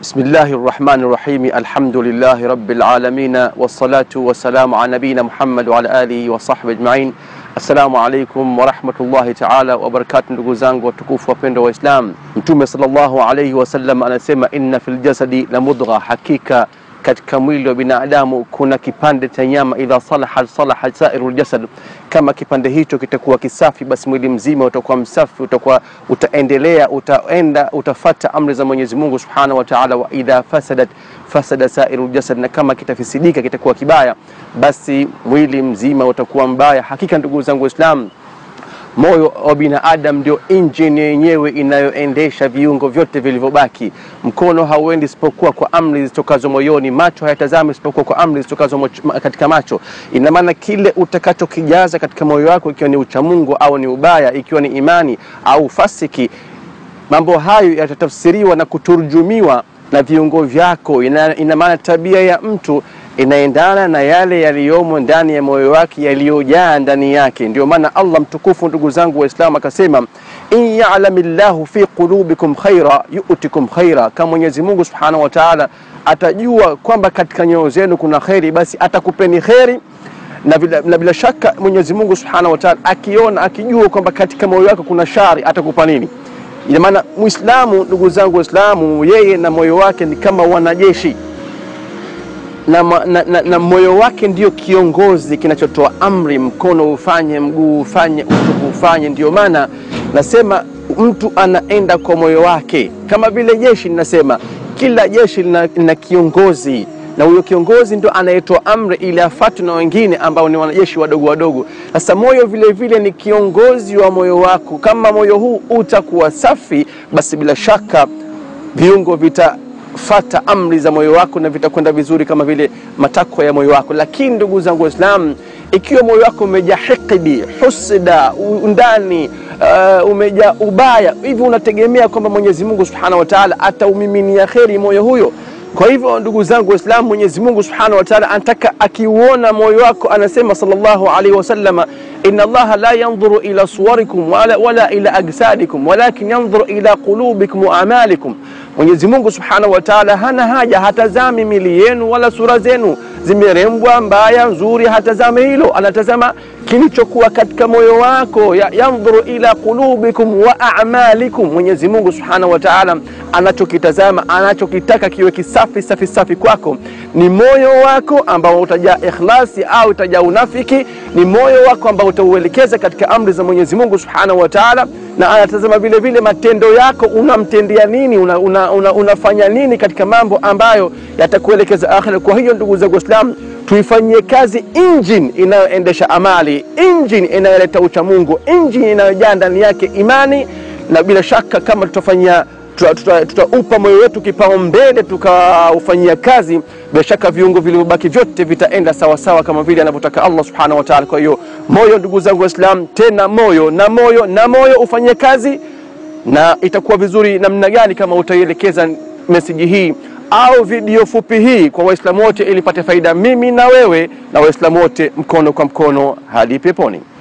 Bismillahi rahmani rahimi alhamdulillahi rabbil alamin wassalatu wassalamu ala nabiyina Muhammad wa ala alihi wa sahbihi ajmain. Assalamu alaikum warahmatullahi taala wabarakatu, ndugu zangu watukufu wapendwa wa Islam. Mtume sallallahu alaihi wasallam anasema inna fil jasadi la mudgha, hakika katika mwili wa binadamu kuna kipande cha nyama, idha salaha salaha sairu ljasad, kama kipande hicho kitakuwa kisafi, basi mwili mzima utakuwa msafi, utakuwa utaendelea, utaenda, utafata amri za Mwenyezi Mungu subhanahu wa taala. Wa idha fasadat fasada sairu ljasad, na kama kitafisidika kitakuwa kibaya, basi mwili mzima utakuwa mbaya. Hakika ndugu zangu Waislamu, moyo wa binadamu ndio injini yenyewe inayoendesha viungo vyote vilivyobaki. Mkono hauendi isipokuwa kwa amri zitokazo moyoni, macho hayatazami isipokuwa kwa amri zitokazo moch- katika macho. Ina maana kile utakachokijaza katika moyo wako, ikiwa ni uchamungu au ni ubaya, ikiwa ni imani au fasiki, mambo hayo yatatafsiriwa na kuturjumiwa na viungo vyako. Ina, ina maana tabia ya mtu inaendana na yale yaliyomo ndani ya moyo wake yaliyojaa ndani yake. Ndio maana Allah mtukufu, ndugu zangu Waislamu, akasema in ya'lami llahu fi qulubikum khaira yu'tikum khaira, kama Mwenyezi Mungu subhanahu wa ta'ala atajua kwamba katika nyoyo zenu kuna kheri, basi atakupeni kheri na bila, na bila shaka Mwenyezi Mungu subhanahu wa ta'ala akiona akijua kwamba katika moyo wako kuna shari atakupa nini? Ina maana Muislamu, ndugu zangu Waislamu, yeye na moyo wake ni kama wanajeshi na, ma- na, na, na moyo wake ndio kiongozi kinachotoa amri, mkono ufanye, mguu ufanye, utupu ufanye. Ndio maana nasema mtu anaenda kwa moyo wake, kama vile jeshi. Ninasema kila jeshi lina, lina kiongozi na huyo kiongozi ndo anayetoa amri ili afuatwe na wengine ambao ni wanajeshi wadogo wadogo. Sasa moyo vile vile ni kiongozi wa moyo wako. Kama moyo huu utakuwa safi, basi bila shaka viungo vitafata amri za moyo wako na vitakwenda vizuri kama vile matakwa ya moyo wako. Lakini ndugu zangu Waislamu, ikiwa moyo wako umejaa hikdi, husda, undani uh, umejaa ubaya, hivi unategemea kwamba Mwenyezi Mungu Subhanahu wa Ta'ala ataumiminia kheri moyo huyo? Kwa hivyo ndugu zangu Waislamu, Mwenyezi Mungu Subhanahu wa Ta'ala anataka akiuona moyo wako, anasema sallallahu alaihi wasallama, inna Allaha la yanzuru ila suwarikum wala, wala ila ajsadikum walakin yanzuru ila qulubikum wa amalikum. Mwenyezi Mungu Subhanahu wa Ta'ala hana haja, hatazami mili yenu wala sura zenu zimerembwa mbaya nzuri, hatazame hilo, anatazama kilichokuwa katika moyo wako. Ya, yanzuru ila qulubikum wa a'malikum. Mwenyezi Mungu Subhanahu wa Ta'ala anachokitazama, anachokitaka kiwe kisafi safi safi kwako ni moyo wako ambao utajaa ikhlasi au utajaa unafiki, ni moyo wako ambao utauelekeza katika amri za Mwenyezi Mungu Subhanahu wa Ta'ala, na anatazama vile vile matendo yako, unamtendea nini, una, una, una, unafanya nini katika mambo ambayo yatakuelekeza akhira. Kwa hiyo ndugu zangu Waislamu, tuifanyie kazi engine inayoendesha amali, engine inayoleta uchamungu, engine inayojaa ndani yake imani, na bila shaka kama tutafanyia tutaupa tuta, tuta tutaupa moyo wetu kipaumbele tukaufanyia kazi, bila shaka viungo vilivyobaki vyote vitaenda sawasawa kama vile anavyotaka Allah subhanahu wa ta'ala. Kwa hiyo moyo, ndugu zangu Waislamu, tena moyo na moyo na moyo ufanyie kazi, na itakuwa vizuri namna gani kama utaielekeza meseji hii au video fupi hii kwa Waislamu wote ili pate faida, mimi na wewe na Waislamu wote, mkono kwa mkono hadi peponi.